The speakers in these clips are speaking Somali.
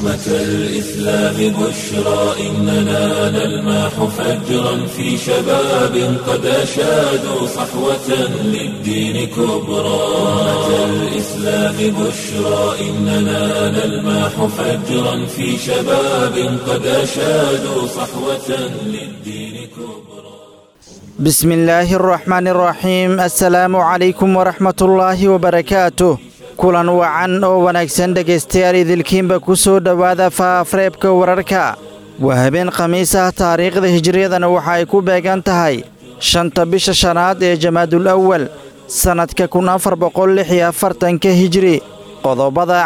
أمة الإسلام بشرى إننا نلمح فجرا في شباب قد أشادوا صحوة للدين كبرى أمة الإسلام بشرى إننا نلمح فجرا في شباب قد أشادوا صحوة للدين كبرى بسم الله الرحمن الرحيم السلام عليكم ورحمة الله وبركاته kulan wacan oo wanaagsan dhegaystayaal idilkiinba ku soo dhowaada faafreebka wararka waa habeen khamiis ah taariikhda hijriyadana waxa ay ku beegan tahay shanta bisha shanaad ee jamaadul awal sannadka kun afar boqol lix iyo afartanka hijri qodobada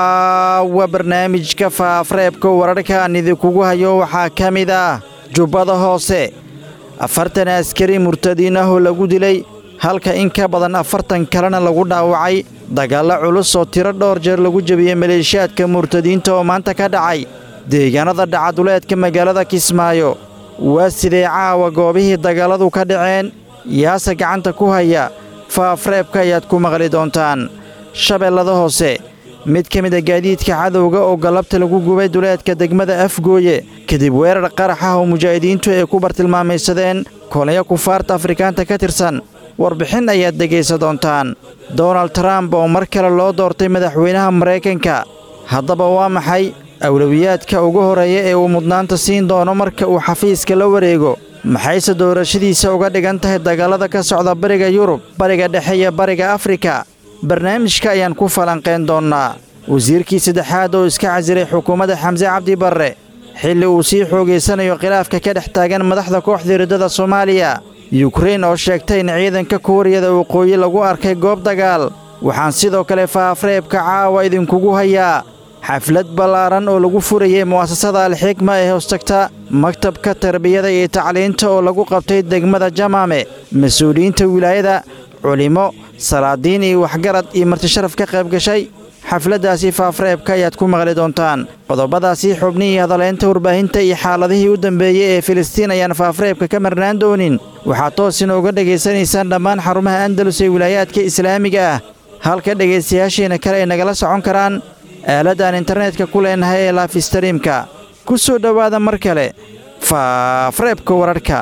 caawa barnaamijka faafreebka wararka aan idinkugu hayo waxaa ka mid ah jubbada hoose afartan askari murtadiin ah oo lagu dilay halka in ka badan afartan kalena lagu dhaawacay dagaallo culus oo tiro dhowr jeer lagu jebiyey maleeshiyaadka murtadiinta oo maanta ka dhacay deegaanada dhacaduleedka magaalada kismaayo waa sidee caawa goobihii dagaalladu ka dhaceen yaase gacanta ku haya faafreebka ayaad ku maqli doontaan shabeellada hoose mid ka mid a gaadiidka cadowga oo galabta lagu gubay duleedka degmada afgooye kadib weerar qarax ah oo mujaahidiintu ay ku bartilmaamaysadeen kolaya kufaarta afrikaanta ka tirsan warbixin ayaad dhegaysa doontaan donald trump oo mar kale loo doortay madaxweynaha maraykanka haddaba waa maxay awlowiyaadka ugu horreeya ee uu mudnaanta siin doono marka uu xafiiska la wareego maxayse doorashadiisa uga dhigan tahay dagaalada ka socda bariga yurub bariga dhexe iyo bariga afrika barnaamijka ayaan ku falanqayn doonnaa wasiirkii saddexaad oo iska casiray xukuumadda xamse cabdi barre xilli uu sii xoogaysanayo khilaafka ka dhex taagan madaxda kooxda riddada soomaaliya yukrain oo sheegtay in ciidanka kuuriyada waqooyi lagu arkay goob dagaal waxaan sidoo kale faafreebka caawa idinkugu hayaa xaflad ballaaran oo lagu furayey mu'asasada alxikma ee hoostagta maktabka tarbiyada iyo tacliinta oo lagu qabtay degmada jamaame mas-uuliyiinta wilaayada culimmo salaadiin iyo waxgarad iyo martisharaf ka qayb gashay xafladdaasi faafreebka ayaad ku maqli doontaan qodobadaasii xubnihii hadaleynta warbaahinta iyo xaaladihii u dambeeyey ee filistiin ayaan faafreebka ka marnaan doonin waxaad toos inooga dhegaysanaysaan dhammaan xarumaha andalus ee wilaayaadka islaamiga ah halka dhegaystayaashiina kale ay nagala socon karaan aaladaan internetka ku leenahay ee laafistariimka ku soo dhowaada mar kale faafreebka wararka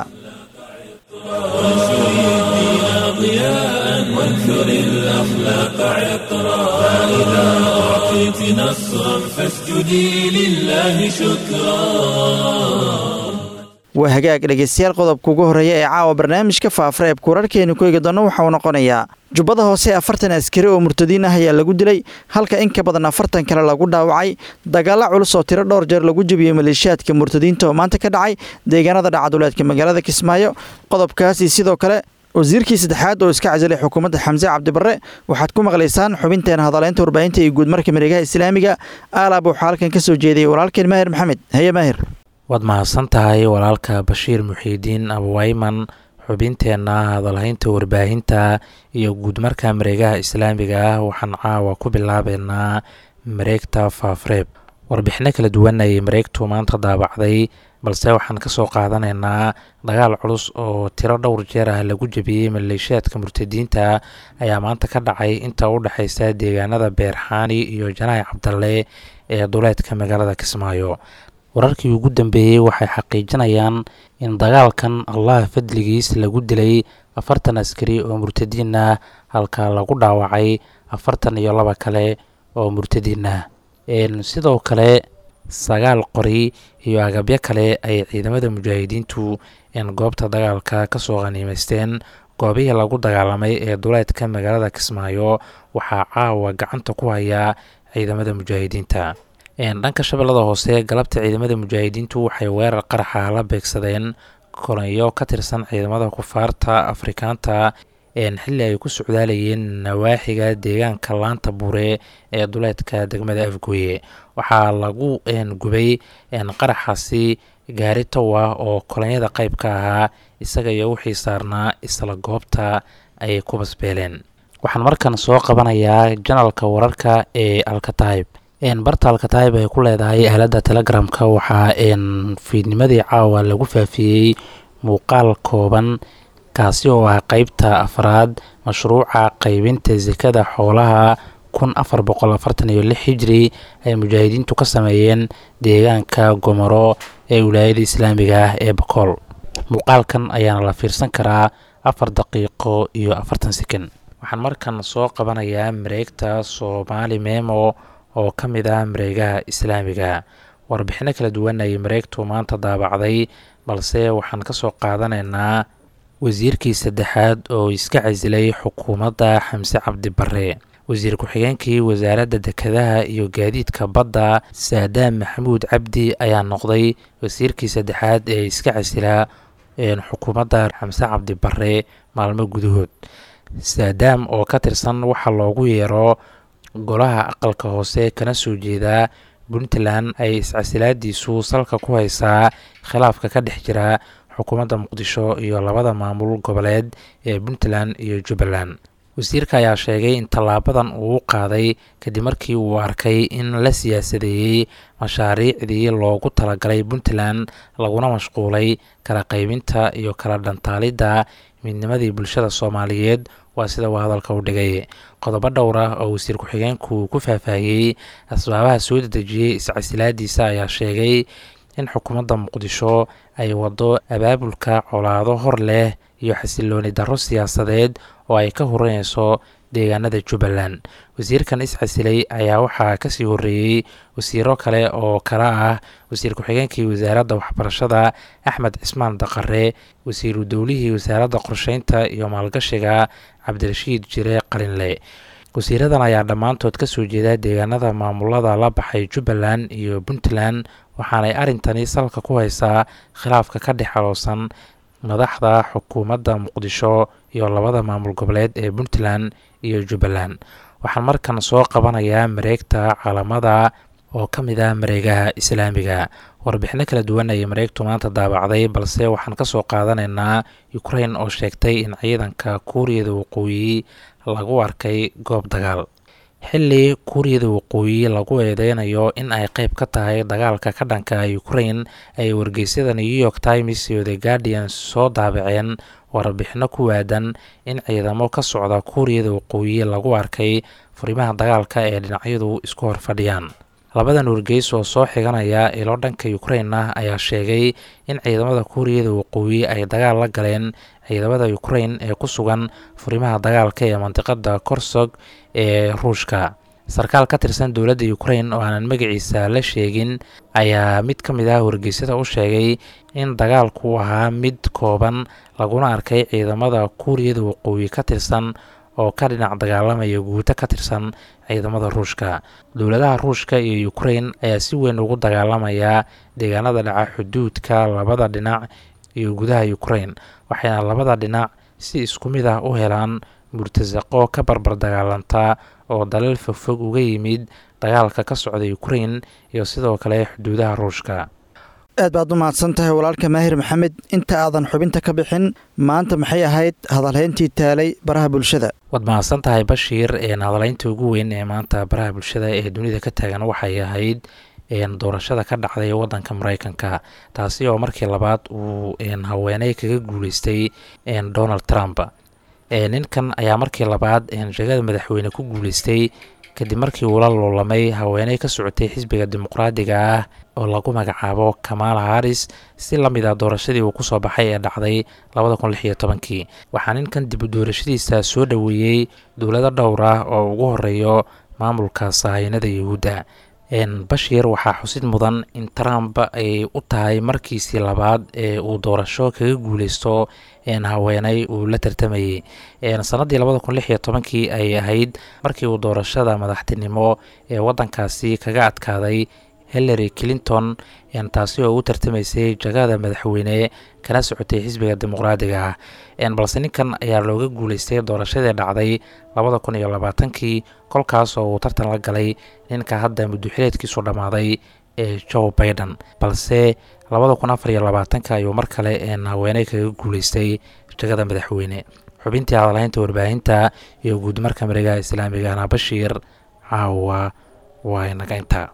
وانثر الأخلاق عطرا فإذا أعطيت نصرا فاسجدي لله شكرا waa hagaag dhegaystayaal qodobka ugu horreeya ee caawa barnaamijka faafreebka wararkeenu ku eegi doonno waxa uu noqonayaa jubbada hoose afartan askari oo murtadiin ah ayaa lagu dilay halka in ka badan afartan kale lagu dhaawacay dagaallo culus oo tiro dhowr jeer lagu jebiyey maleeshiyaadka murtadiinta oo maanta ka dhacay deegaanada dhacaduleedka magaalada kismaayo qodobkaasi sidoo kale wasiirkii saddexaad oo iska casilay xukuumadda xamse cabdibarre waxaad ku maqlaysaan xubinteena hadaleynta warbaahinta iyo guudmarka mareegaha islaamiga aalaab waxaa halkan ka soo jeediyey walaalkeen maahir maxamed haye maahir waad mahadsan tahay walaalka bashiir muxiidiin abwayman xubinteenna hadalhaynta warbaahinta iyo guudmarka mareegaha islaamiga ah waxaan caawa ku bilaabeynaa mareegta faafreeb warbixino kala duwan ayay mareegtu maanta daabacday balse waxaan kasoo qaadanaynaa dagaal culus oo tiro dhowr jeer ah lagu jebiyey maleeshiyaadka murtadiinta ayaa maanta ka dhacay inta u dhexeysa deegaanada beerxaani iyo janaahi cabdalle ee duleedka magaalada kismaayo wararkii ugu dambeeyey waxay xaqiijinayaan in dagaalkan allah fadligiis lagu dilay afartan askari oo murtadiin ah halka lagu dhaawacay afartan iyo laba kale oo murtadiin ah sidoo kale sagaal qori iyo agabyo kale ay ciidamada mujaahidiintu goobta dagaalka kasoo qaniimeysteen goobihii lagu dagaalamay ee duleedka magaalada kismaayo waxaa caawa gacanta ku hayaa ciidamada mujaahidiinta dhanka shabeellada hoose galabta ciidamada mujaahidiintu waxay weerar qaraxa la beegsadeen kolonyo ka tirsan ciidamada kufaarta afrikaanta xilli ay ku socdaalayeen nawaaxiga deegaanka laanta bure ee duleedka degmada afgooye waxaa lagu gubay qaraxaasi gaari tow ah oo kolonyada qayb ka ahaa isaga iyo wixii saarnaa isla goobta ayay ku basbeeleen waxaan markan soo qabanayaa janalka wararka ee alkatayb barta alkatayb ay ku leedahay aaladda telegramka waxaa fiidnimadii caawa lagu faafiyey muuqaal kooban kaasi oo ah qeybta afraad mashruuca qeybinta sekada xoolaha kun afar boqol afartan iyo lix hijri ay mujaahidiintu ka sameeyeen deegaanka gomoro ee wilaayada islaamiga ah ee bakool muuqaalkan ayaana la fiirsan karaa afar daqiiqo iyo afartan sekan waxaan markan soo qabanayaa mareegta soomaali memo oo ka mid ah mareegaha islaamiga warbixino kala duwan ayay mareegtu maanta daabacday balse waxaan ka soo qaadanaynaa wasiirkii saddexaad oo iska casilay xukuumadda xamse cabdi bare wasiir ku-xigeenkii wasaaradda dekedaha iyo gaadiidka badda saadaam maxamuud cabdi ayaa noqday wasiirkii saddexaad ee iska casilaa xukuumadda xamse cabdi bare maalmo gudahood saadaam oo ka tirsan waxaa loogu yeero golaha aqalka hoose kana soo jeedaa puntland ay iscasilaadiisu salka ku haysaa khilaafka ka dhex jira xukuumadda muqdisho iyo labada maamul goboleed ee puntland iyo jubbaland wasiirka ayaa sheegay in tallaabadan uu qaaday kadib markii uu arkay in la siyaasadeeyey mashaariicdii loogu talagalay puntland laguna mashquulay kala qaybinta iyo kala dhantaalidda midnimadii bulshada soomaaliyeed waa sida uu hadalka u dhigay qodobo dhowr ah oo wasiir ku-xigeenku ku faahfaahiyey asbaabaha soo dedejiyey iscasilaadiisa ayaa sheegay in xukuumadda muqdisho ay waddo abaabulka colaado hor leh iyo xasilooni darro siyaasadeed oo ay ka horeyneyso deegaanada jubbaland wasiirkan iscasilay ayaa waxaa kasii horeeyey wasiiro kale oo kala ah wasiir ku-xigeenkii wasaaradda waxbarashada axmed cismaan daqare wasiiru dowlihii wasaaradda qorsheynta iyo maalgashiga cabdirashiid jire qalinle wasiiradan ayaa dhammaantood kasoo jeeda deegaanada maamulada la baxay jubbaland iyo puntland waxaanay arrintani salka ku haysaa khilaafka ka dhex aloosan madaxda xukuumadda muqdisho iyo labada maamul goboleed ee puntland iyo jubbaland waxaan markan soo qabanayaa mareegta caalamada oo ka mid ah mareegaha islaamiga warbixino kala duwan ayay mareegtu maanta daabacday balse waxaan ka soo qaadanaynaa ukrain oo sheegtay in ciidanka kuuriyada waqooyi lagu arkay goob dagaal xilli kuuriyada waqooyi lagu eedeynayo in ay qayb ka tahay dagaalka ka dhanka ukrain ay wargeysyada new york times iyo the guardian soo daabaceen warbixino ku waadan in ciidamo ka socda kuuriyada waqooyi lagu arkay furimaha dagaalka ee dhinacyadu isku hor fadhiyaan labadan wargeys oo soo xiganaya ilo dhanka ukrain ah ayaa sheegay in ciidamada kuuriyada waqooyi ay dagaal la galeen ciidamada ukrain ee ku sugan furimaha dagaalka ee mandiqada korsog ee ruushka sarkaal ka tirsan dowladda ukrain oo aanan magaciisa la sheegin ayaa mid ka mid ah wargeysyada u sheegay in dagaalku ahaa mid kooban laguna arkay ciidamada kuuriyada waqooyi ka tirsan oo ka dhinac dagaalamaya guuto ka tirsan ciidamada ruushka dowladaha ruushka iyo ukrain ayaa si weyn ugu dagaalamaya deegaanada dhaca xuduudka labada dhinac iyo gudaha ukrain waxayna labada dhinac si isku mid ah u helaan murtasaqo ka barbar dagaalanta oo dalal fogfog uga yimid dagaalka ka socda ukrain iyo sidoo kale xuduudaha ruushka aad baad u mahadsan tahay walaalka maahir maxamed inta aadan xubinta ka bixin maanta maxay ahayd hadalhayntii taalay baraha bulshada waad mahadsan tahay bashiir hadalhaynta ugu weyn ee maanta baraha bulshada ee dunida ka taagan waxay ahayd doorashada ka dhacday wadanka mareykanka taasi oo markii labaad uu haweeney kaga guuleystay donald trump ninkan ayaa markii labaad jegada madaxweyne ku guuleystay kadib markii uu la loolamay haweeney ka socotay xisbiga dimuqraadiga ah oo lagu magacaabo kamaala haris si la mid a doorashadii uu kusoo baxay ee dhacday labada kun lix iyo tobankii waxaa ninkan dib u doorashadiisa soo dhoweeyey dowlado dhowr ah oo ugu horeeyo maamulka sahaynada yuhuudda bashiir waxaa xusid mudan in trump ay u tahay markiisii labaad ee uu doorasho kaga guuleysto haweeney uu la tartamayey sanadii labada kun lix iyo tobankii ay ahayd markii uu doorashada madaxtinimo ee wadankaasi kaga adkaaday hillary clinton taasi oo u tartamaysay jagada madaxweyne kana socotay xisbiga dimuqraadiga ah balse ninkan ayaa looga guuleystay doorashadii dhacday labada kun iyo labaatankii kolkaas oo uu tartan la galay ninka hadda muddoxileedkiisu dhammaaday ee joe baiden balse labada kun afar iyo labaatanka ayuu mar kale haweeney kaga guuleystay jagada madaxweyne xubintii hadalhaynta warbaahinta iyo guudmarka mareegaha islaamigana bashiir caawa waa inaga intaa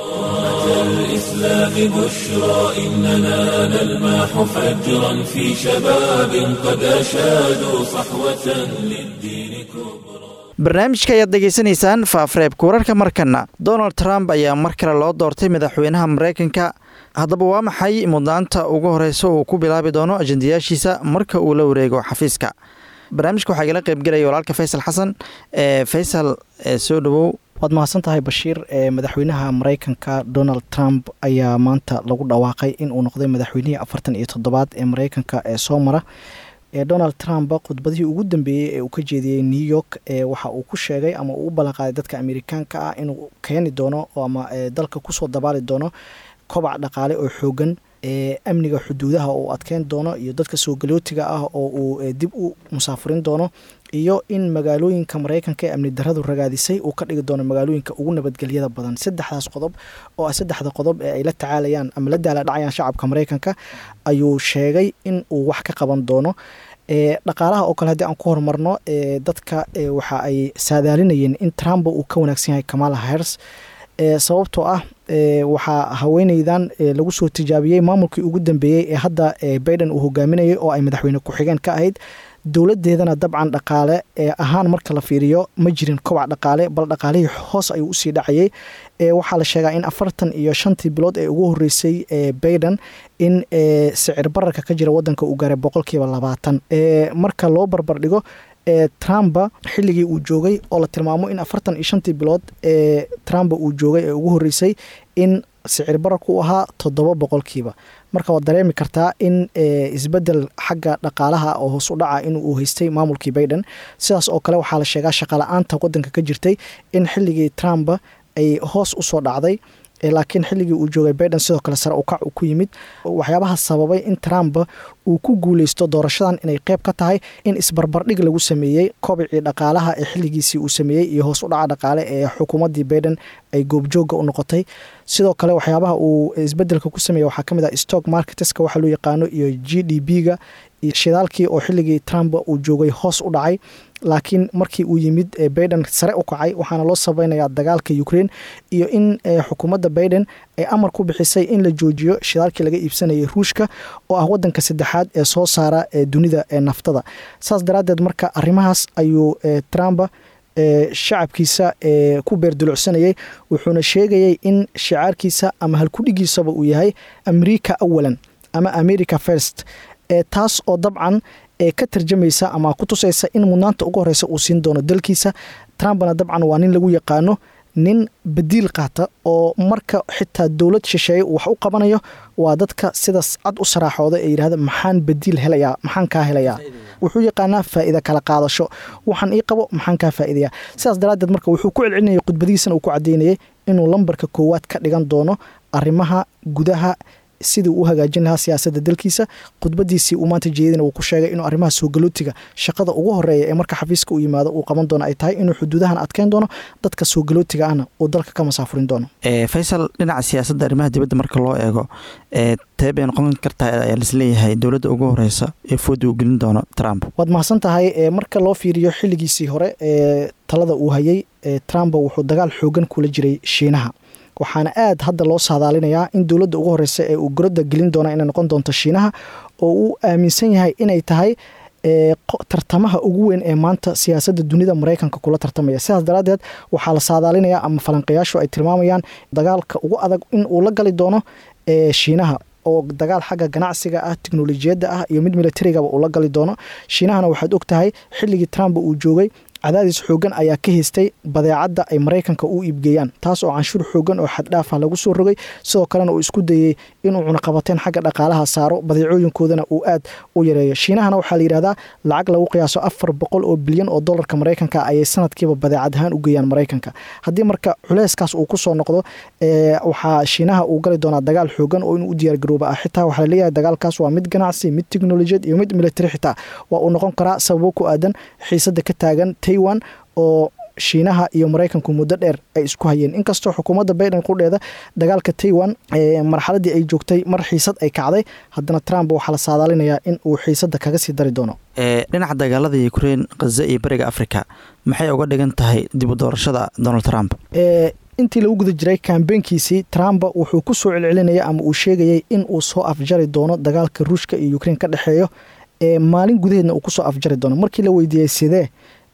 الإسلام بشرى إننا نلمح فجرا في شباب قد أشادوا صحوة للدين كبرى barnaamijka ayaad degeysanaysaan faafreebka wararka markana donald trump ayaa mar kale loo doortay madaxweynaha mareykanka haddaba waa maxay mudnaanta ugu horeysa uu ku bilaabi doono ajendayaashiisa marka uu la wareego xafiiska barnaamijka waxaa igala qeybgelaya walaalka faysal xasan ee faysal soo dhawow waad mahadsan tahay bashiir madaxweynaha mareykanka donald trump ayaa maanta lagu dhawaaqay in uu noqday madaxweynihii afartan iyo toddobaad ee mareykanka ee soo mara donald trump khudbadihii ugu dambeeyey ee uu ka jeediyey new york waxa uu ku sheegay ama uu u ballanqaaday dadka amerikaanka ah inuu keeni doono ama dalka kusoo dabaali doono kobac dhaqaale oo xoogan amniga xuduudaha uu adkeyn doono iyo dadka soo galootiga ah oo uu dib u musaafurin doono iyo in magaalooyinka mareykanka ee amni daradu ragaadisay uu ka dhigi doono magaalooyinka ugu nabadgelyada badan saddexdaas qodob oo ah saddexda qodob ee ay la tacaalayaan ama la daaladhacayaan shacabka mareykanka ayuu sheegay in uu wax ka qaban doono dhaqaalaha oo kale haddii aan ku horumarno dadka waxa ay saadaalinayeen in trump uu ka wanaagsan yahay kamala hers sababtoo ah waxaa haweeneydan lagu soo tijaabiyey maamulkii ugu dambeeyey ee hadda baiden uu hogaaminayay oo ay madaxweyne ku-xigeen ka ahayd dowladeedana dabcan dhaqaale ahaan marka la fiiriyo ma jirin kobac dhaqaale bal dhaqaalihii hoos ayuu usii dhacayay waxaa la sheegaa in afartan iyo shantii bilood ee ugu horeysay baiden in sicir bararka ka jira wadanka uu gaaray boqolkiiba labaatan marka loo barbardhigo trumpa xilligii uu joogay oo la tilmaamo in afartan iyo shantii bilood ee trumpa uu joogay ee ugu horeysay in sicir bararku u ahaa toddoba boqolkiiba marka waad dareemi kartaa in isbedel xagga dhaqaalaha oo hoos u dhaca in uu haystay maamulkii baiden sidaas oo kale waxaa la sheegaa shaqala-aanta wadanka ka jirtay in xilligii trump ay hoos usoo dhacday laakiin xilligii uu joogay baiden sidoo kale sare ukac uu ku yimid waxyaabaha sababay in trump uu ku guuleysto doorashadan inay qeyb ka tahay in isbarbardhig lagu sameeyey kobicii dhaqaalaha ee xilligiisii uu sameeyey iyo hoos u dhaca dhaqaale ee xukuumaddii baiden ay goobjooga u noqotay sidoo kale waxyaabaha uu isbedelka ku sameeyey waxaa kamid ah stock marketeska waxa loo yaqaano iyo g d b ga iyo shidaalkii oo xilligii trump uu joogay hoos u dhacay laakiin markii uu yimid baiden sare u kacay waxaana loo sabaynayaa dagaalka ukraine iyo in xukuumadda baiden ay amar ku bixisay in la joojiyo shidaalkii laga iibsanayay ruushka oo ah wadanka saddexaad ee soo saara dunida ee naftada saas daraaddeed marka arrimahaas ayuu trump shacabkiisa ku beerdulucsanayay wuxuuna sheegayay in shicaarkiisa ama halkudhigiisaba uu yahay america awalan ama america first taas oo dabcan ka tarjamaysa ama ku tusaysa in mudnaanta ugu horeysa uu siin doono dalkiisa trumpna dabcan waa nin lagu yaqaano nin badiil qaata oo marka xitaa dowlad shisheeye wax u qabanayo waa dadka sidaas cad u saraaxooda ee yidhahda maxaan badiil helayaa maxaan kaa helayaa wuxuu yaqaanaa faa'iida kala qaadasho waxaan ii qabo maxaan kaa faa'iidaya sidaas daraaddeed marka wuxuu ku celcelinayay khudbadihiisana uu ku caddeynayay inuu lambarka koowaad ka dhigan doono arrimaha gudaha sidii uu hagaajin lahaa siyaasadda dalkiisa khudbadiisii uu maanta jeedina uu ku sheegay inuu arrimaha soo galootiga shaqada ugu horeeya ee marka xafiiska u yimaado uu qaban doono ay tahay inuu xuduudahan adkeyn doono dadka soo galootiga ahna uu dalka ka masaafurin doono faysal dhinaca siyaasadda arrimaha dibadda marka loo eego tee bay noqon kartaa ayaa laisleeyahay dowladda ugu horeysa ee fooda uu gelin doono trump waad mahadsan tahay marka loo fiiriyo xilligiisii hore ee talada uu hayay trump wuxuu dagaal xoogan kula jiray shiinaha waxaana aad hadda loo saadaalinayaa in dowladda ugu horeysa ee uu gorodda gelin doona inay noqon doonto shiinaha oo uu aaminsan yahay inay tahay tartamaha ugu weyn ee maanta siyaasadda dunida mareykanka kula tartamaya sidaas daraaddeed waxaa la saadaalinayaa ama falanqayaashu ay tilmaamayaan dagaalka ugu adag in uu la gali doono shiinaha oo dagaal xagga ganacsiga ah teknolojiyadda ah iyo mid militarigaba uu la gali doono shiinahana waxaad og tahay xilligii trump uu joogay cadaadis xoogan ayaa ka haystay badeecadda ay maraykanka u iibgeeyaan taas oo canshuur xoogan oo xaddhaafah lagu soo rogay sidoo kalena uu isku dayey inuu cunaqabateen xagga dhaqaalaha saaro badeecooyinkoodana uu aad u yareeyo shiinahana waxaa la yidhahdaa lacag lagu qiyaaso afar boqol oo bilyan oo dolarka maraykanka ayay sanadkiiba badeecad ahaan u geeyaan maraykanka haddii marka culeyskaas uu kusoo noqdo waxaa shiinaha uu gali doonaa dagaal xoogan oo inuu u diyaargarooba ah xitaa waxaa laleeyahay dagaalkaas waa mid ganacsi mid teknolojiyad iyo mid militari xitaa waa uu noqon karaa sababo ku aadan xiisada ka taagan taiwan oo shiinaha iyo maraykanku muddo dheer ay isku hayeen inkastoo xukuumadda baiden qudheeda dagaalka taiwan marxaladii ay joogtay mar xiisad ay kacday haddana trump waxaa la saadaalinayaa in uu xiisadda kaga sii dari doono dhinaca dagaalada ukrein khaza iyo bariga africa maxay uga dhigan tahay dib u doorashada donald trump intii lagu guda jiray kambeynkiisii trump wuxuu ku soo celcelinaya ama uu sheegayay in uu soo afjari doono dagaalka ruushka iyo ukrein ka dhexeeyo maalin gudaheedna uu kusoo afjari doono markii la weydiiyey sidee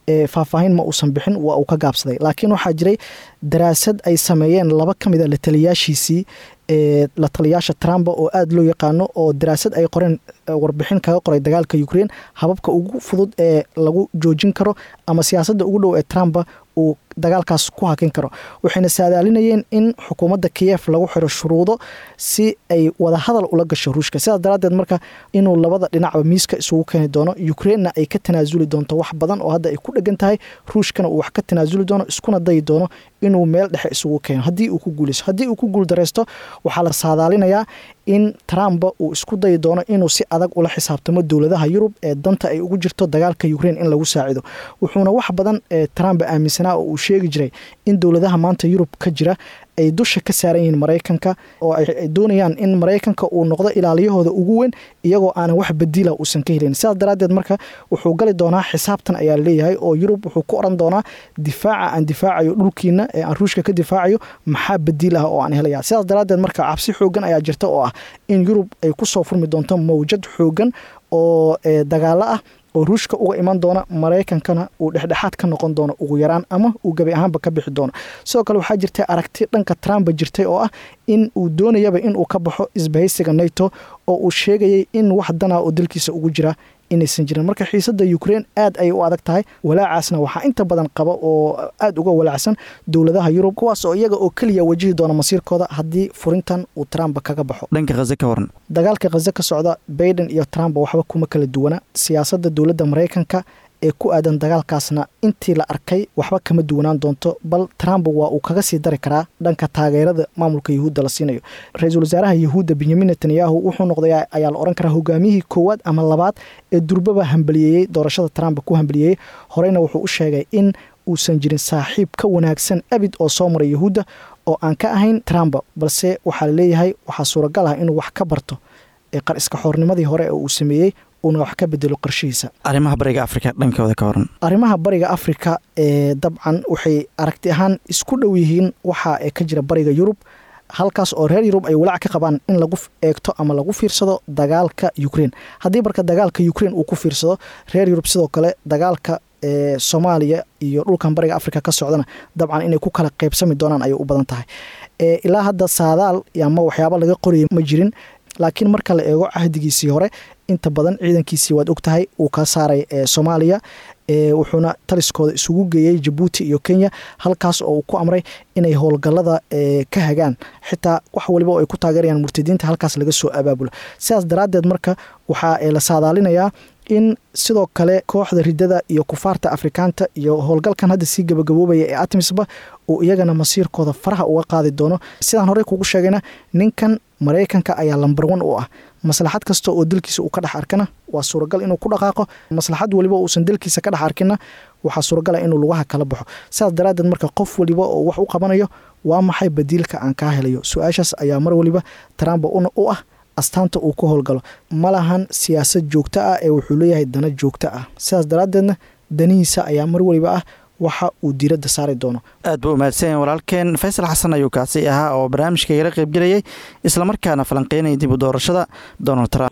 faahfaahin ma uusan bixin waa uu ka gaabsaday laakiin waxaa jiray daraasad ay sameeyeen laba ka mid a la taliyaashiisii ee la taliyaasha trump oo aada loo yaqaano oo daraasad ay qoreen warbixin kaga qoray dagaalka ukraine hababka ugu fudud ee lagu joojin karo ama siyaasadda ugu dhow ee trump uu dagaalkaas ku hakin karo waxayna saadaalinayeen in xukuumadda kiyef lagu xiro shuruudo si ay wadahadal ula gasho ruushka sidaas daraaddeed marka inuu labada dhinacba miiska isugu keeni doono ukrainena ay ka tanaasuli doonto wax badan oo hadda ay ku dhegan tahay ruushkana uu wax ka tanaasuli doono iskuna dayi doono inuu meel dhexe isugu keeno haddii uu ku guuleyso haddii uu ku guuldareysto waxaa la saadaalinayaa in trump uu isku dayi doono inuu si adag ula xisaabtamo dowladaha yurub ee danta ay ugu jirto dagaalka ukraine in lagu saacido wuxuuna wax badan ee trump aaminsanaa oo uu sheegi jiray in dowladaha maanta yurub ka jira ay dusha ka saaran yihiin maraykanka oo ay doonayaan in maraykanka uu noqdo ilaaliyahooda ugu weyn iyagoo aanan wax badiila uusan ka helin sidaas daraaddeed marka wuxuu gali doonaa xisaabtan ayaa leeyahay oo yurub wuxuu ku oran doonaa difaaca aan difaacayo dhulkiina ee aan ruushka ka difaacayo maxaa badiil ah oo aan helaya sidaas daraaddeed marka cabsi xoogan ayaa jirta oo ah in yurub ay kusoo furmi doonto mawjad xoogan oo dagaalo ah oo ruushka uga iman doona maraykankana uu dhexdhexaad ka noqon doono ugu yaraan ama uu gebi ahaanba ka bixi doono sidoo kale waxaa jirtay aragti dhanka trump jirtay oo ah in uu doonayaba inuu ka baxo isbahaysiga nato oo uu sheegayay in wax dana oo dalkiisa ugu jira inaysan jirin marka xiisada ukraine aad ayay u adag tahay walaacaasna waxaa inta badan qaba oo aada uga walaacsan dowladaha yurub kuwaas oo iyaga oo keliya wajihi doona masiirkooda haddii furintan uu trump kaga baxo dhanka khaze ka waran dagaalka khaze ka socda baiden iyo trump waxba kuma kala duwana siyaasadda dowladda maraykanka ee ku aadan dagaalkaasna intii la arkay waxba kama duwanaan doonto bal trump waa uu kaga sii dari karaa dhanka taageerada maamulka yahuudda la siinayo ra-iisul wasaaraha yahuudda benyamin netanyahu wuxuu noqday ayaa la ohan karaa hogaamiyihii koowaad ama labaad ee durbaba hambaliyeeyey doorashada trump ku hambaliyeeyey horeyna wuxuu u sheegay in uusan jirin saaxiib ka wanaagsan abid oo soo maray yahuudda oo aan ka ahayn trump balse waxaa laleeyahay waxaa suuragal ah inuu wax ka barto ee qar iska xoornimadii hore ee uu sameeyey uuna wax ka bedelo qarshihiisa arrimaha bariga afrika dhankooda ka waran arrimaha bariga afrika ee dabcan waxay aragti ahaan isku dhow yihiin waxa ee ka jira bariga yurub halkaas oo reer yurub ay walaac ka qabaan in lagu eegto ama lagu fiirsado dagaalka ukraine haddii marka dagaalka ukraine uu ku fiirsado reer yurub sidoo kale dagaalka ee soomaaliya iyo dhulkan bariga afrika ka socdana dabcan inay ku kala qeybsami doonaan ayay u badan tahay ilaa hadda saadaal ama waxyaaba laga qoriyay ma jirin laakiin marka la eego cahdigiisii hore inta badan ciidankiisii waad og tahay uu ka saaray soomaaliya wuxuuna taliskooda isugu geeyey jabuuti iyo kenya halkaas oo uu ku amray inay howlgalada ka hagaan xitaa wax waliba oo ay ku taageerayaan murtadiinta halkaas laga soo abaabulo sidaas daraaddeed marka waxaa la saadaalinayaa in sidoo kale kooxda ridada iyo kufaarta afrikaanta iyo howlgalkan hadda sii gabagaboobaya ee atmisba uu iyagana masiirkooda faraha uga qaadi doono sidaan horey kugu sheegayna ninkan maraykanka ayaa lambar wan u ah maslaxad kasta oo dalkiisa uu ka dhex arkana waa suuragal inuu ku dhaqaaqo maslaxad waliba uusan dalkiisa ka dhex arkina waxaa suuragala inuu lugaha kala baxo sidaas daraaddeed marka qof waliba oo wax u qabanayo waa maxay badiilka aan kaa helayo su-aashaas ayaa mar waliba trump u ah astaanta uu ku howlgalo ma lahan siyaasad joogto ah ee wuxuu leeyahay dana joogto ah sidaas daraaddeedna danihiisa ayaa mar waliba ah waxa uu diiradda saari doono aad buu umahadsanya walaalkeen faysal xasan ayuu kaasi ahaa oo barnaamijka igala qaybgelayay islamarkaana falanqeynaya dib u doorashada donald trump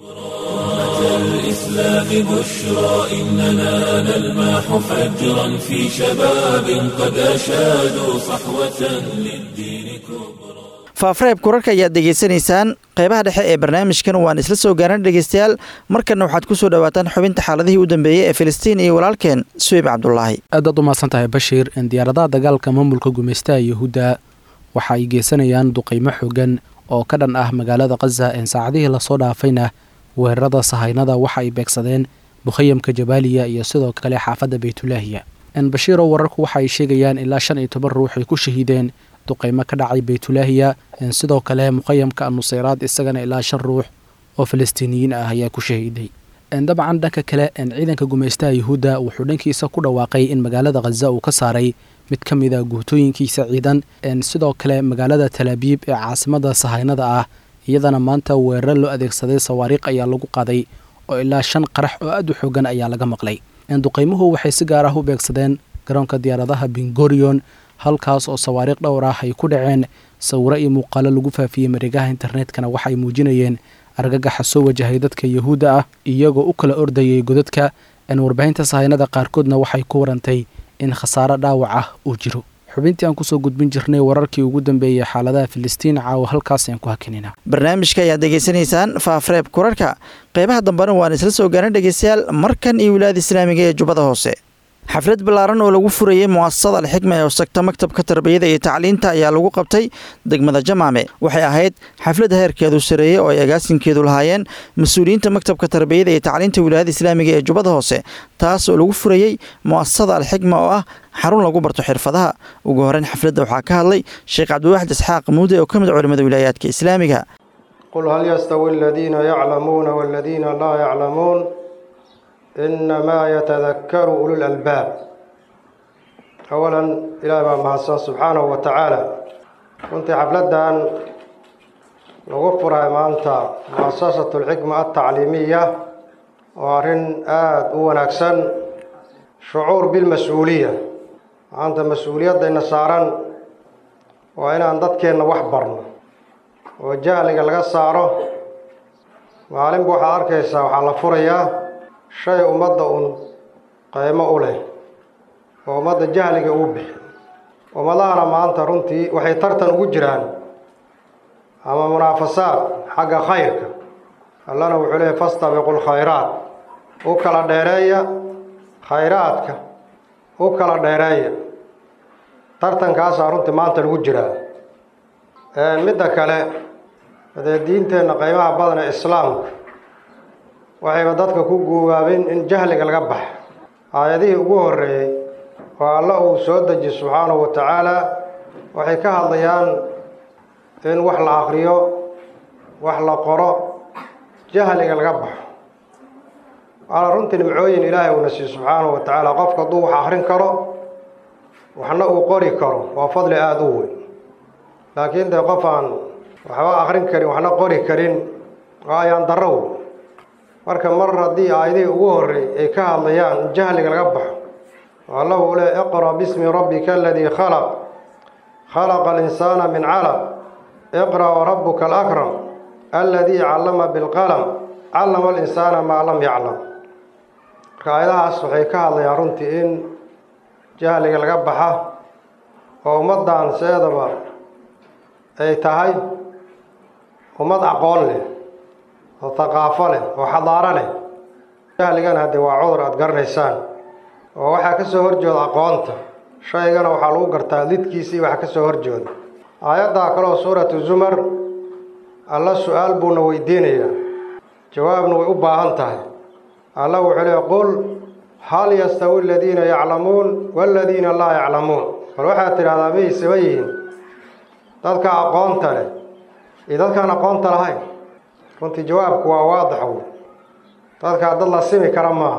الإسلام بشرى إننا نلمح فجرا في شباب قد أشادوا صحوة للدين كبرى faafreeb kurarka ayaad dhegaysanaysaan qeybaha dhexe ee barnaamijkan waan isla soo gaaran dhegeystayaal markanna waxaad ku soo dhowaataan xubinta xaaladihii u dambeeyey ee filistiin iyo walaalkeen suweyb cabdulaahi aadaad u mahadsan tahay bashiir diyaaradaha dagaalka maamulka gumaystaha yahuudda waxa ay geysanayaan duqaymo xogan oo ka dhan ah magaalada khaza een saacadihii lasoo dhaafayna weerarada sahaynada waxa ay beegsadeen mukhayamka jabaaliya iyo sidoo kale xaafadda baytulaahiya bashiiro wararku waxa ay sheegayaan ilaa shan iyo toban ruux ay ku shahiideen duqaymo ka dhacay baytulaahiya sidoo kale muqayamka nuseyraad isagana ilaa shan ruux oo falastiiniyiin ah ayaa ku shahiiday dabcan dhanka kale ciidanka gumaystaha yahuudda wuxuu dhankiisa ku dhawaaqay in magaalada khaza uu ka saaray mid ka mid a guutooyinkiisa ciidan sidoo kale magaalada talaabiib ee caasimada sahaynada ah iyadana maanta weerar loo adeegsaday sawaariikh ayaa lagu qaaday oo ilaa shan qarax oo aad u xoogan ayaa laga maqlay duqaymuhu waxay si gaar ah u beegsadeen garoonka diyaaradaha bingorion halkaas oo sawaariikh dhowr ah ay ku dhaceen sawiro iyo muuqaalo lagu faafiyey mareegaha internetkana waxay muujinayeen argagaxa soo wajahay dadka yahuudda ah iyagoo u kala ordayay godadka warbaahinta sahaynada qaarkoodna waxay ku warantay in khasaaro dhaawac ah uu jiro xubintii aan kusoo gudbin jirnay wararkii ugu dambeeyey xaaladaha filistiin caawa halkaas aan ku hakinina barnaamijka ayaad degeysanaysaan faafreeb kurarhka qeybaha dambena waan isla soo gaarna dhegeystayaal markan iyo wilaayada islaamiga ee jubbada hoose xaflad ballaaran oo lagu furayey mu'asasada alxikma ee hostagta maktabka tarbiyada iyo tacliinta ayaa lagu qabtay degmada jamaame waxay ahayd xaflad heerkeedu sareeyey oo ay agaasinkeedu lahaayeen mas-uuliyiinta maktabka tarbiyada iyo tacliinta wilaayada islaamiga ee jubbada hoose taas oo lagu furayey mu'asasada alxikma oo ah xarun lagu barto xirfadaha ugu horeyn xafladda waxaa ka hadlay sheekh cabdiwaxid isxaaq muude oo ka mid culimada wilaayaadka islaamiga qul hal yastawi aladiina yaclamuuna waladiina laa yaclamuun inamaa yatadakaru ulu lalbaab awalan ilaahi baa mahadsan subxaanahu wa tacaala runtii xafladdan lagu furay maanta muasasatu alxikma altacliimiya oo arrin aada u wanaagsan shucuur bilmas-uuliya maanta mas-uuliyaddayna saaran waa inaan dadkeenna wax barno oo jahliga laga saaro maalinba waxaad arkaysaa waxaa la furayaa shay ummadda un qaymo u leh oo ummadda jahliga ugu bixi ummadahana maanta runtii waxay tartan ugu jiraan ama munaafasaad xagga khayrka allana wuxuu leeyahy fastabiqu lkhayraat u kala dheereeya khayraadka u kala dheereeya tartankaasaa runtii maanta lagu jiraa midda kale dee diinteenna qaymaha badan ee islaamka waxayba dadka ku guubaabin in jahliga laga baxa aayadihii ugu horreeyey oo alla uu soo deji subxaanahu wa tacaala waxay ka hadlayaan in wax la akriyo wax la qoro jahliga laga baxo waana runtii nimcooyin ilaahay uuna siiy subxaanahu wa tacaala qofka hadduu wax akrin karo waxna uu qori karo waa fadli aada u weyn laakiin dee qof aan waxba akrin karin waxna qori karin waa ayaan darrow marka mar haddii aayadihii ugu horreey ay ka hadlayaan in jahliga laga baxo alla uu le iqra bismi rabbika aladii khalaq khalaqa alinsaana min calaq iqra warabuka alakram aladii callama bilqalam callama alinsaana maa lam yaclam marka aayadahaas waxay ka hadlayaan runtii in jahliga laga baxa oo ummaddan seedaba ay tahay ummad aqoon leh oo thaqaafo leh oo xadaaro leh jahligana haddee waa cudur aada garanaysaan oo waxaa ka soo horjooda aqoonta shaygana waxaa lagu gartaa lidkiisii waxa ka soo horjooda aayaddaa kaleoo suuratu zumar alla su-aal buuna weydiinayaa jawaabna way u baahan tahay alla wuxuu leey qul hal yastawi aladiina yaclamuun waaladiina laa yaclamuun bal waxaad tidhahdaa may saba yihiin dadka aqoonta leh iyo dadkaan aqoonta lahayn runtii jawaabku waa waadix wey dadkaa dad la simi kara maaha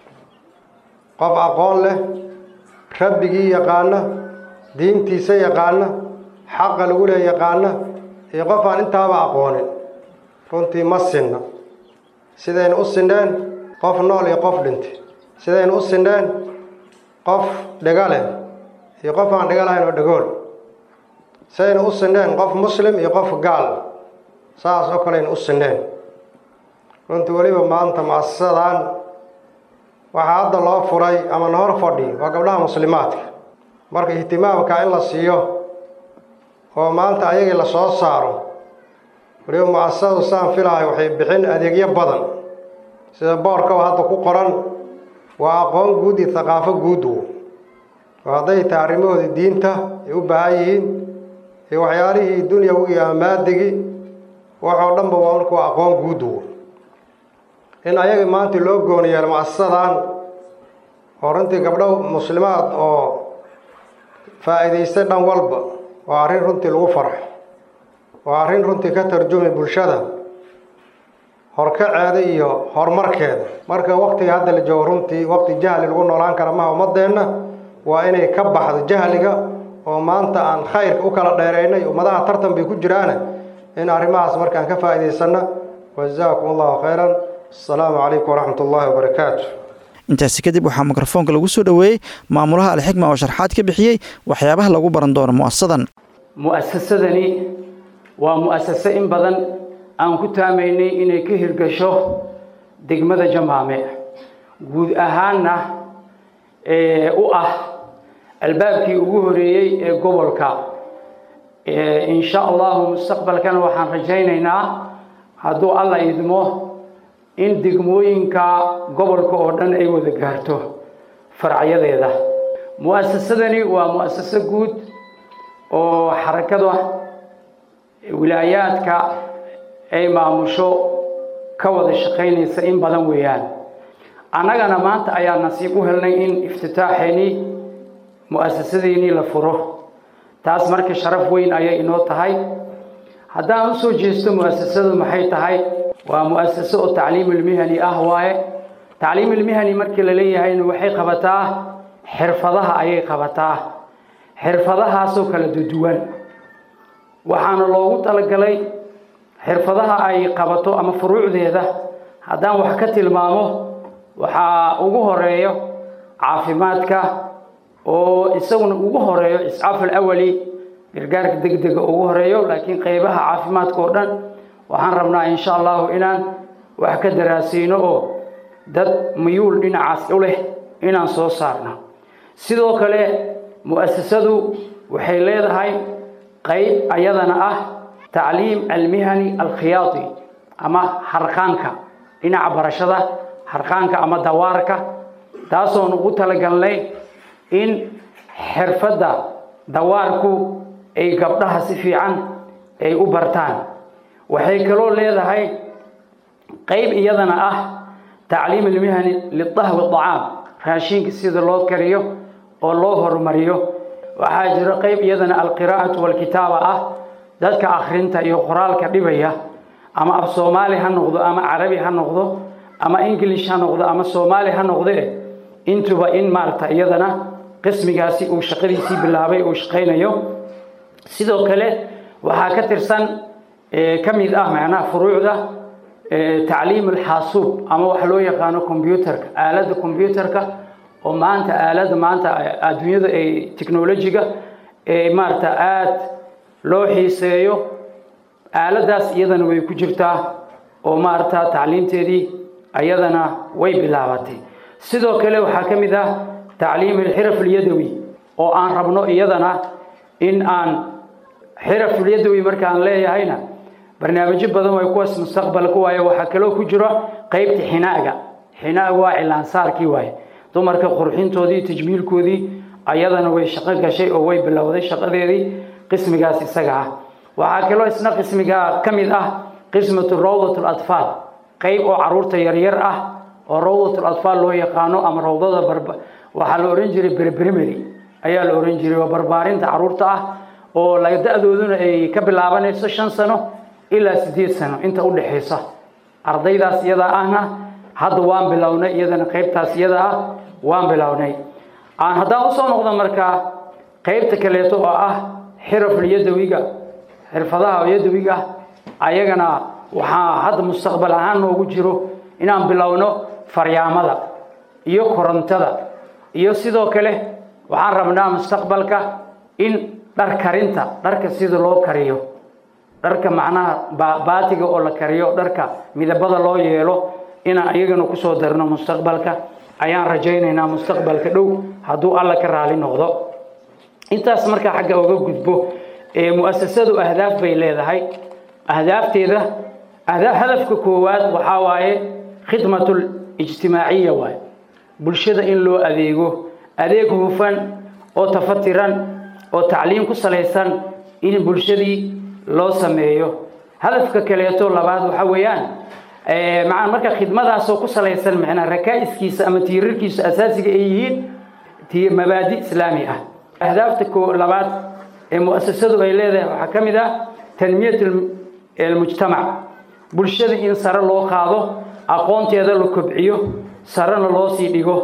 qof aqoon leh rabbigii yaqaana diintiisa yaqaana xaqa lagu leey yaqaana iyo qof aan intaaba aqoonin runtii ma sinna sidaynu u sindheen qof nool iyo qof dhintay sidaynu u sindheen qof dhiga leh iyo qof aan dhiga lahayn oo dhagool sidaynu u sindheen qof muslim iyo qof gaal saas oo kaleaynu u sindheen runtii weliba maanta muasasadan waxaa hadda loo furay ama na hor fadhi waa gabdhaha muslimaadka marka ihtimaamka in la siiyo oo maanta ayagii la soo saaro weliba mu-asasadu saan filahay waxay bixin adeegyo badan sida boorkaba hadda ku qoran waa aqoon guud iyo thaqaafo guud wo oo hadday tahay arrimahoodii diinta ay u baahan yihiin iyo waxyaalihii dunyawigi ama maadigii waxoo dhanba waa marka waa aqoon guud wo in ayagii maanta loo gooni yeelo mu-asasadan oo runtii gabdho muslimaad oo faa'iidaystay dhan walba waa arrin runtii lagu farxo waa arrin runtii ka tarjumi bulshada horkaceeda iyo horumarkeeda marka waktiga hadda la joogo runtii wakti jahli lagu noolaan kara maha ummadeenna waa inay ka baxdo jahliga oo maanta aan khayrka u kala dheeraynay ummadaha tartan bay ku jiraane in arrimahaas markaan ka faa'iidaysanna wajazaakum allahu khayran asalaamu calaykum waraxmat ullaahi wabarakaatu intaasi kadib waxaa mikrofoonka lagu soo dhoweeyey maamulaha alxikma oo sharxaad ka bixiyey waxyaabaha lagu baran doono mu'asasadan mu'asasadani waa mu'asase in badan aan ku taamaynay inay ka hirgasho degmada jamaame guud ahaanna u ah albaabkii ugu horeeyey ee gobolka insha allahu mustaqbalkana waxaan rajaynaynaa hadduu alla idmo in degmooyinka gobolka oo dhan ay wada gaarto faracyadeeda mu'asasadani waa mu'asaso guud oo xarakada wilaayaadka ay maamusho ka wada shaqaynaysa in badan weeyaan annagana maanta ayaa nasiib u helnay in iftitaaxeennii mu'asasadeennii la furo taas marka sharaf weyn ayay inoo tahay haddaan u soo jeesto mu'asasadu maxay tahay waa mu'asaso oo tacliimulmihani ah waaye tacliimulmihani markii la leeyahayna waxay qabataa xirfadaha ayay qabataa xirfadahaasoo kala duduwan waxaana loogu talagalay xirfadaha ay qabato ama furuucdeeda haddaan wax ka tilmaamo waxaa ugu horeeyo caafimaadka oo isaguna ugu horeeyo iscaaf alawali gargaarka degdega ugu horeeyo laakiin qeybaha caafimaadka oo dhan waxaan rabnaa insha allahu inaan wax ka daraasiino oo dad miyuul dhinacaas u leh inaan soo saarno sidoo kale mu'asasadu waxay leedahay qeyb ayadana ah tacliim almihani alkhiyaadi ama harqaanka dhinaca barashada harqaanka ama dawaarka taasoon ugu talagalnay in xirfadda dawaarku ay gabdhaha si fiican ay u bartaan waxay kaloo leedahay qeyb iyadana ah tacliim almihani lidahwi dacaam raashinka sida loo kariyo oo loo horumariyo waxaa jiro qeyb iyadana alqiraa'atu walkitaaba ah dadka akhrinta iyo qoraalka dhibaya ama af soomaali ha noqdo ama carabi ha noqdo ama ingilish ha noqdo ama soomaali ha noqde intuba in maarata iyadana qismigaasi uu shaqadiisii bilaabay uu shaqaynayo sidoo kale waxaa ka tirsan ka mid ah macnaha furuucda tacliim alxaasuub ama wax loo yaqaano combyuterka aaladda combyuterka oo maanta aaladda maanta adduunyada ay technolojiga ee maarata aada loo xiiseeyo aaladdaas iyadana way ku jirtaa oo maarata tacliimteedii ayadana way bilaabatay sidoo kale waxaa ka mid ah tacliim alxiraf alyadawi oo aan rabno iyadana in aan xiraf alyadawi markaan leeyahayna barnaamijyo badan way kuwaas mustaqbalka waaye waxaa kaloo ku jiro qeybta xinaaga xinaaga waa cilaansaarkii waaye dumarka qurxintoodii tajmiilkoodii ayadana way shaqo gashay oo way bilowday shaqadeedii qismigaas isaga ah waxaa kaloo isna qismiga ka mid ah qismatu rawdat latfaal qeyb oo caruurta yaryar ah oo rawdat latfaal loo yaqaano ama rawdada barba waxaa la ohan jiray berberimary ayaa la ohan jiray waa barbaarinta caruurta ah oo da-dooduna ay ka bilaabanayso shan sano ilaa sideed sano inta udhexaysa ardaydaas iyadaa ahna hadda waan bilownay iyadana qeybtaas iyada ah waan bilownay aan haddaan usoo noqdo markaa qeybta kaleeto oo ah xiraful yadawiga xirfadaha yadawiga ayagana waxaa hadda mustaqbal ahaan noogu jiro inaan bilowno faryaamada iyo korontada iyo sidoo kale waxaan rabnaa mustaqbalka in dhar karinta dharka sida loo kariyo dharka macnaha baatiga oo la kariyo dharka midabada loo yeelo inaan iyagana kusoo darno mustaqbalka ayaan rajaynaynaa mustaqbalka dhow hadduu alla ka raali noqdo intaas markaa xagga uga gudbo mu'asasadu ahdaaf bay leedahay ahdaafteeda hadafka koowaad waxaa waaye khidmatul ijtimaaciya waaye bulshada in loo adeego adeeg hufan oo tafatiran oo tacliim ku salaysan in bulshadii loo sameeyo hadafka kaleeto labaad waxa weeyaan maa marka khidmadaasoo ku salaysan macnaa rakaa'iskiisa ama tiirarkiisa asaasiga ay yihiin mabaadi islaami ah ahdaafta ko labaad ee mu'asasadu ay leedahay waxaa ka mid ah tanmiyat almujtamac bulshada in sare loo qaado aqoonteeda la kobciyo sarena loo sii dhigo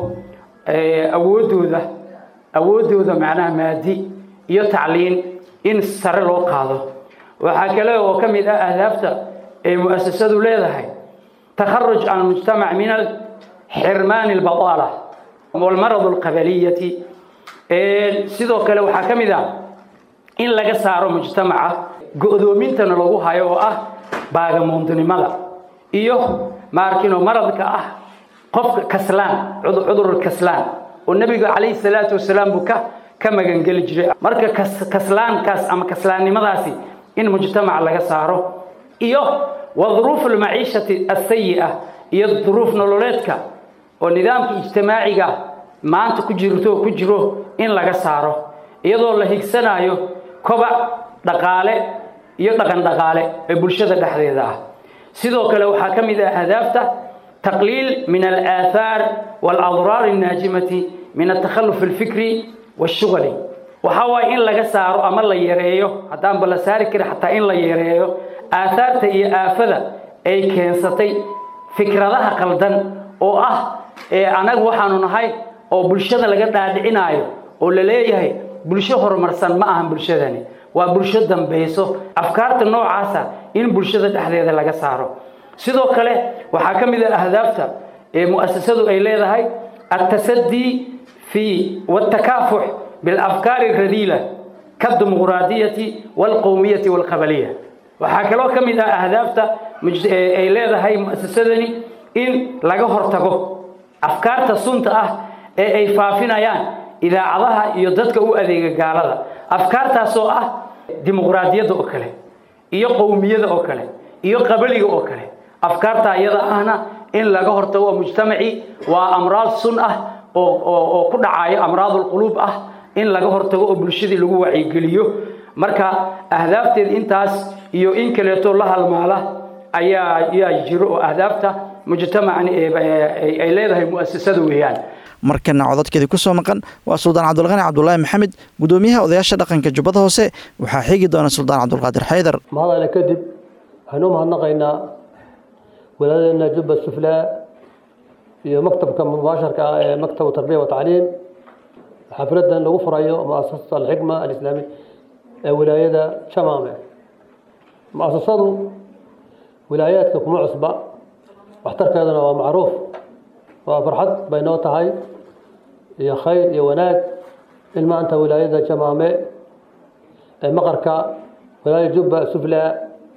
awooddooda awooddooda macnaha maadi iyo tacliin in sare loo qaado waxaa kale oo ka mid ah ahdaafta ay mu'asasadu leedahay takharuj can mujtamac min xirmaan albadaala walmarad alqabaliyati sidoo kale waxaa ka mid ah in laga saaro mujtamaca go-doomintana lagu hayo oo ah baagamoondinimada iyo maarkino maradka ah qofka kaslaan cudur kaslaan oo nebiga calayhi salaatu wasalaam buu ka ka magangeli jiray marka kaslaankaas ama kaslaannimadaasi in mujtamac laga saaro iyo wa duruufu almaciishati asayi'a iyo duruuf nololeedka oo nidaamka ijtimaaciga maanta ku jirto ku jiro in laga saaro iyadoo la higsanayo kobac dhaqaale iyo dhaqan dhaqaale ee bulshada dhexdeeda ah sidoo kale waxaa ka mid ah ahdaafta taqliil min alaahaar waaladraar annaajimati min altakhalluf alfikri waashughali waxaa waaye in laga saaro ama la yareeyo haddaanba la saari karin xataa in la yareeyo aahaarta iyo aafada ay keensatay fikradaha qaldan oo ah ee anagu waxaanu nahay oo bulshada laga dhaadhicinaayo oo la leeyahay bulsho horumarsan ma ahan bulshadani waa bulsho dambayso afkaarta noocaasa in bulshada dhexdeeda laga saaro sidoo kale waxaa ka mid ah ahdaafta ee mu'asasadu ay leedahay altasadii fi waltakaafux bilafkaari radiila kadimuqraadiyati walqowmiyati walqabaliya waxaa kaloo ka mid ah ahdaafta ay leedahay mu'asasadani in laga hortago afkaarta sunta ah ee ay faafinayaan idaacadaha iyo dadka u adeega gaalada afkaartaasoo ah dimuqraadiyadda oo kale iyo qowmiyada oo kale iyo qabaliga oo kale afkaarta iyada ahna in laga hortago mujtamacii waa amraad sun ah oo ku dhacayo amraadulquluub ah in laga hortago oo bulshadii lagu wacyigeliyo marka ahdaafteed intaas iyo in kaleeto la halmaala ayaa yaa jiro oo ahdaafta mujtamacani ay leedahay mu'asasada weeyaan markana codadkeedii ku soo maqan waa suldaan cabdulqani cabdulaahi maxamed gudoomiyaha odayaasha dhaqanka jubbada hoose waxaa xigi doona suldaan cabdulqaadir xaydar mahadale kadib waxaynu u mahadnaqaynaa walaadeena jubba suflaa iyo maktabka mubaasharka ah ee maktabu tarbiya watacliim xafladan lagu furayo muasasat alxikma alislaami ee wilaayada jamaame muasasadu wilaayaadka kuma cusba waxtarkeeduna waa macruuf waa farxad bay noo tahay iyo khayr iyo wanaag in maanta wilaayada jamaame ee maqarka wilaaya jubba suflaa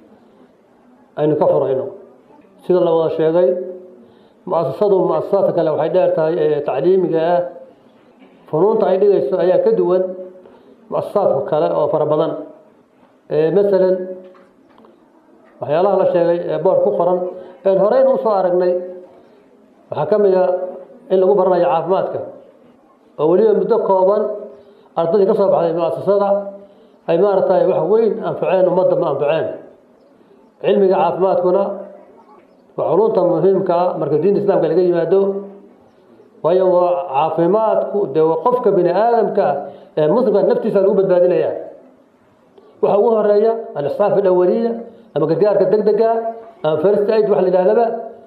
aynu ka furayno sida la wada sheegay mu-asasadu mu-asasaadka kale waxay dheer tahay ee tacliimiga ah funuunta ay dhigayso ayaa ka duwan mu-asasaadka kale oo fara badan masalan waxyaalaha la sheegay ee boor ku qoran een horeyna usoo aragnay waxaa ka mid a in lagu baranayo caafimaadka oo weliba muddo kooban ardaydii ka soo baxday mu-asasada ay maaragtay wax weyn anfaceen ummadda ma anfaceen cilmiga caafimaadkuna waa culunta muhiimka ah marka diinta islaamka laga yimaado waayo waa caafimaadku dee qofka bini aadamka ee muslimka naftiisa lagu badbaadinaya waxa ugu horeeya al-isxaaf alawaliya ama gargaarka deg dega ama first aid wax la yidhahdaba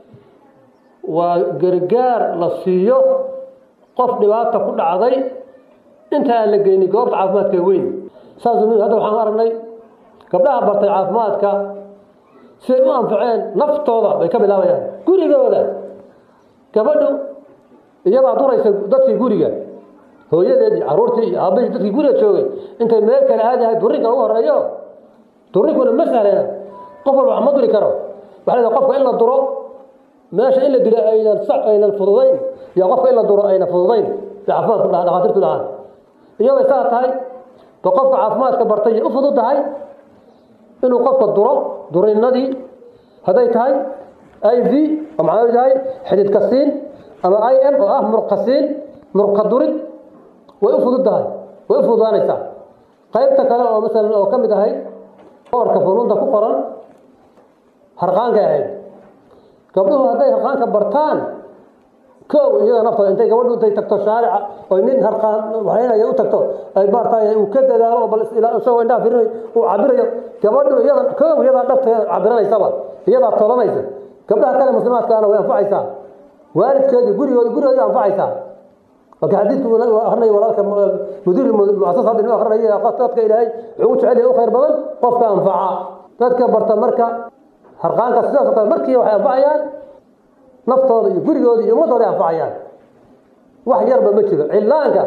waa gargaar la siiyo qof dhibaata ku dhacday inta aan la geynin goobta caafimaadka weyn saas hadda waxaan aragnay gabdhaha bartay caafimaadka siday u anfaceen naftooda bay ka bilaabayaan gurigooda gabadhu iyadaa duraysa dadkii guriga hooyadeed iyo caruurtii iyo aabahii dadkii guriga joogay intay meel kale aadahay durinka ugu horeeyo durinkuna ma sahlena qof walba wax ma duri karo waxaa leedahay qofka in la duro meesha in la dilo aynan sax aynan fududayn iyo qofka in la duro aynan fududayn bay caafimaadku dhaha dhakhaatiirtu dhahaan iyadoo saa tahay ba qofka caafimaadka bartay u fudud tahay inuu qofka duro durinadii hadday tahay i v oo maxaa tahay xididka siin ama i m oo ah murqa siin murqa durid way u fudud tahay way u fududaanaysaa qaybta kale oo masalan oo ka mid ahay boorka funuunta ku qoran harqaankay ahayd gabdhuhu hadday harqaanka bartaan kow iyada naftooda intay gabadhu intay tagto shaarica oo nin harqaan waxaynaya u tagto ay baartaay uu ka dadaalo oo bal isagoo indhaha firinayo uu cabirayo gabadhu iyada kow iyadaa dhabta cabiranaysaba iyadaa tolanaysa gabdhaha kale muslimaadkaana way anfacaysaa waalidkeedii gurigoodi gurigoodi anfacaysaa marka xadiidku akrinaya walaalka mudiir muasasa hadda inuu akrinaya dadka ilaahay wuxuu u jecel yahay u khayr badan qofka anfaca dadka barta marka harqaanka sidaas oo kale markii waxay anfacayaan naftooda iyo gurigooda iyo ummadooda ay anfacayaan wax yarba ma jiro cillaanka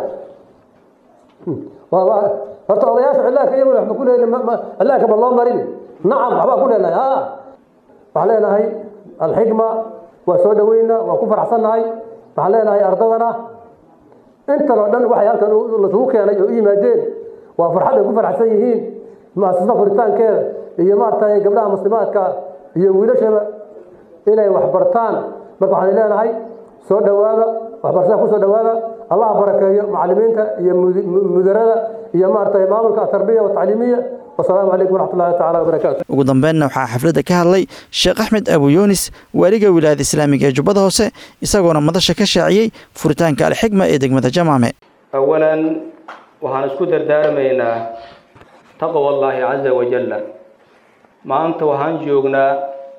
horta odayaasha cillaanka iyaguna waxba ku leeyahay cillaanka ma loo marin nacam waxbaa ku leenahay ha waxaan leenahay alxikma waa soo dhaweynaa waa ku faraxsannahay waxaan leenahay ardadana intan oo dhan waxay halkan lasugu keenay oo u yimaadeen waa farxad ay ku faraxsan yihiin muasasada furitaankeeda iyo maaragtay gabdhaha muslimaadka iyo wiilashaba inay wax bartaan marka waxaan leenahay soo dhowaada waxbarashada ku soo dhowaada allah barakeeyo macallimiinta iyo mudarada iyo maaragtay maamulka atarbiya watacliimiya wasalaamu calaykum waraxmat ullahi tacala wabarakaatu ugu dambeynna waxaa xafladda ka hadlay sheekh axmed abu yuunis waaliga wilaayada islaamiga ee jubbada hoose isagoona madasha ka shaaciyey furitaanka alxigma ee degmada jamaame awalan waxaan isku dardaarmaynaa taqwa allaahi caza wajalla maanta waxaan joognaa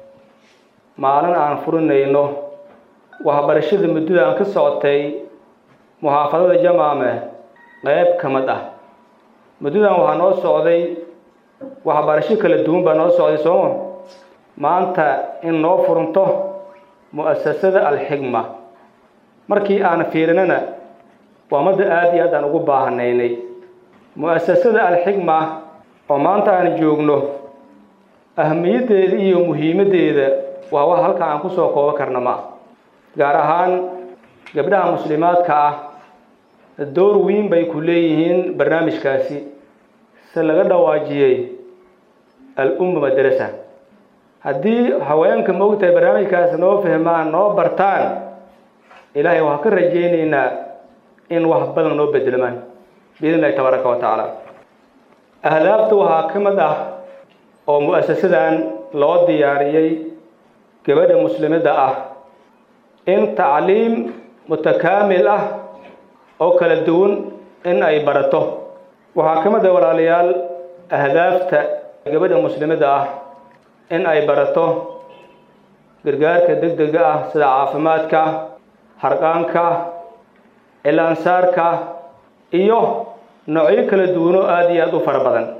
maalin aan furinayno waxbarashada muddada aan ka socotay muxaafadada jamaame qayb ka mid ah muddadan waxaa noo socday waxbarasho kala duwan baa noo socday sooma maanta in noo furunto mu'asasada alxigma markii aan fiirinana waa madda aada iyo aad aan ugu baahanaynay mu'asasada alxigma oo maanta aan joogno ahmiyaddeeda iyo muhiimaddeeda waa wax halka aan kusoo koobo karna ma gaar ahaan gabdhaha muslimaadka ah door weyn bay ku leeyihiin barnaamijkaasi se laga dhawaajiyey al-umma madrasa haddii haweenka moogtahay barnaamijkaasi noo fahmaan noo bartaan ilaahay waxaan ka rajaynaynaa in wax badan noo bedelmaan biidn illahi tabaaraka wa tacaala ahdaafta waxaa ka mid ah oo mu'asasadan loo diyaariyey gabadha muslimada ah in tacliim mutakaamil ah oo kala duwan in ay barato waxaa ka mid ah walaalayaal ahdaafta gabadha muslimada ah in ay barato gargaarka deg dega ah sida caafimaadka harqaanka cilaansaarka iyo noocyo kala duwanoo aada iyo aada u fara badan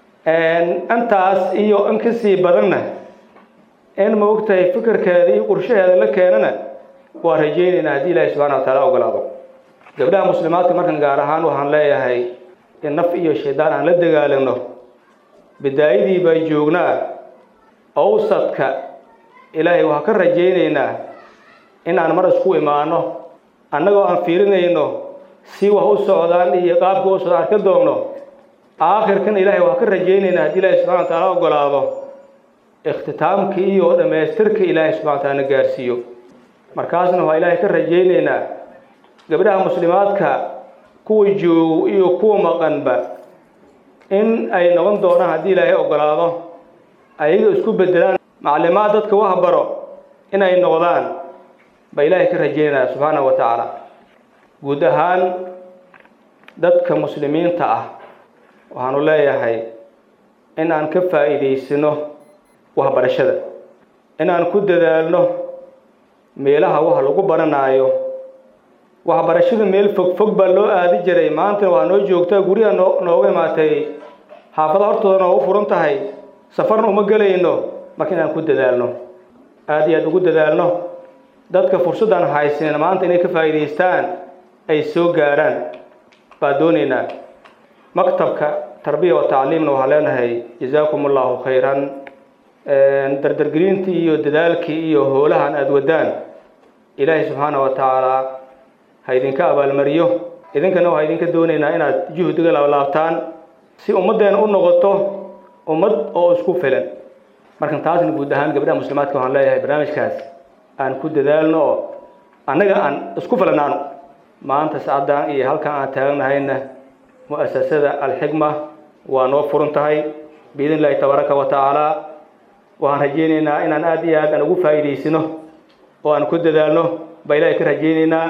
intaas iyo in ka sii badanna in maogtahay fikirkeeda iyo qorshaheeda la keenana waa rajaynaynaa haddii ilaahi subxana wa taala ogolaado gabdhaha muslimaadka markan gaar ahaan waxaan leeyahay in naf iyo shaydaan aan la dagaalano bidaayadii baa joognaa awsadka ilaahay waxaan ka rajaynaynaa in aan mar isku imaano annagoo aan fiirinayno si wax u socdaan iyo qaabka u socdaan ka doogno aakhirkan ilaahay waxaan ka rajaynaynaa haddii ilaahay subxana wa taala ogolaado ikhtitaamka iyo dhammaystirka ilaahay subxana wa taala na gaarsiiyo markaasna waxaa ilaahay ka rajaynaynaa gabdhaha muslimaadka kuwa joogo iyo kuwa maqanba in ay noqon doonaan haddii ilaahay ogolaado ayaga isku bedelaan maclimaad dadka wax baro in ay noqdaan baa ilaahay ka rajaynaya subxaanahu wa tacaala guud ahaan dadka muslimiinta ah waxaanu leeyahay in aan ka faa'iidaysano waxbarashada in aan ku dadaalno meelaha wax lagu baranaayo waxbarashada meel fog fog baa loo aadi jiray maantana waa noo joogtaa guryaha noo nooga imaatay xaafada hortooda noogu furan tahay safarna uma gelayno marka inaan ku dadaalno aada iyo aada ugu dadaalno dadka fursaddan haysanin maanta inay ka faa'iidaystaan ay soo gaaraan baa doonaynaa maktabka tarbiya wa tacliimna waxaa leenahay jazaakum allahu khayran dardargelintii iyo dadaalkii iyo hoolahan aada wadaan ilaahay subxaana wa tacaala ha idinka abaalmariyo idinkana waxaa idinka doonaynaa inaad juhdiga laablaabtaan si ummaddeena u noqoto ummad oo isku filan markan taasna guud ahaan gabdhaha muslimaadka waxaan leeyahay barnaamijkaas aan ku dadaalno oo annaga aan isku filanaano maanta sacaddan iyo halkan aan taagnahayna mu'asasada alxigma waa noo furan tahay biidn illaahi tabaaraka wa tacaala waxaan rajaynaynaa inaan aada iyo aad aan ugu faa'iidaysano oo aan ku dadaalno baa ilaahay ka rajaynaynaa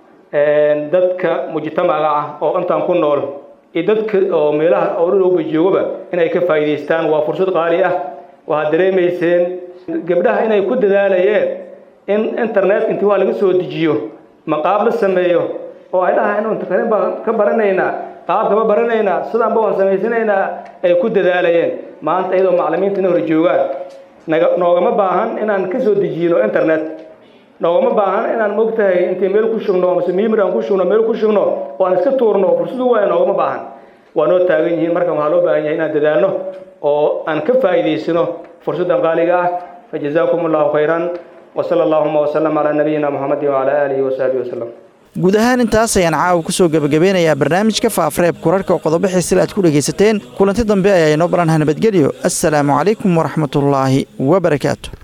dadka mujtamaca ah oo intaan ku nool iyo dadka oo meelaha orowba joogaba inay ka faa'iidaystaan waa fursad qaali ah waxaad dareemayseen gabdhaha inay ku dadaalayeen in internet intii waa laga soo dejiyo maqaab la sameeyo oo ay dhahaan inu internet baan ka baranaynaa qaabka ma baranaynaa sidaanba waan samaysanaynaa ay ku dadaalayeen maanta iyadoo maclimiinta ina hor joogaan naga noogama baahan inaan ka soo dejiyno internet noogama baahan inaan mogtahay intay meel ku shugno mase miimir aan ku shugno meel ku shugno oo aan iska tuurno fursadu waaya noogama baahan waa noo taagan yihiin markan waxaa loo baahan yahay inaan dadaalno oo aan ka faa'iidaysano fursaddan qaaliga ah fa jazaakum allahu khayran وصلى اللهم وسلم على نبينا محمد وعلى آله وصحبه وسلم guud ahaan intaas ayaan caawa ku soo gebagabeynayaa barnaamijka faafreeb kurarhka oo qodobo xiisila aad ku dhegaysateen kulanti dambe ayaa inoo baranha nabadgelyo assalaamu calaykum waraxmatullaahi wabarakaatu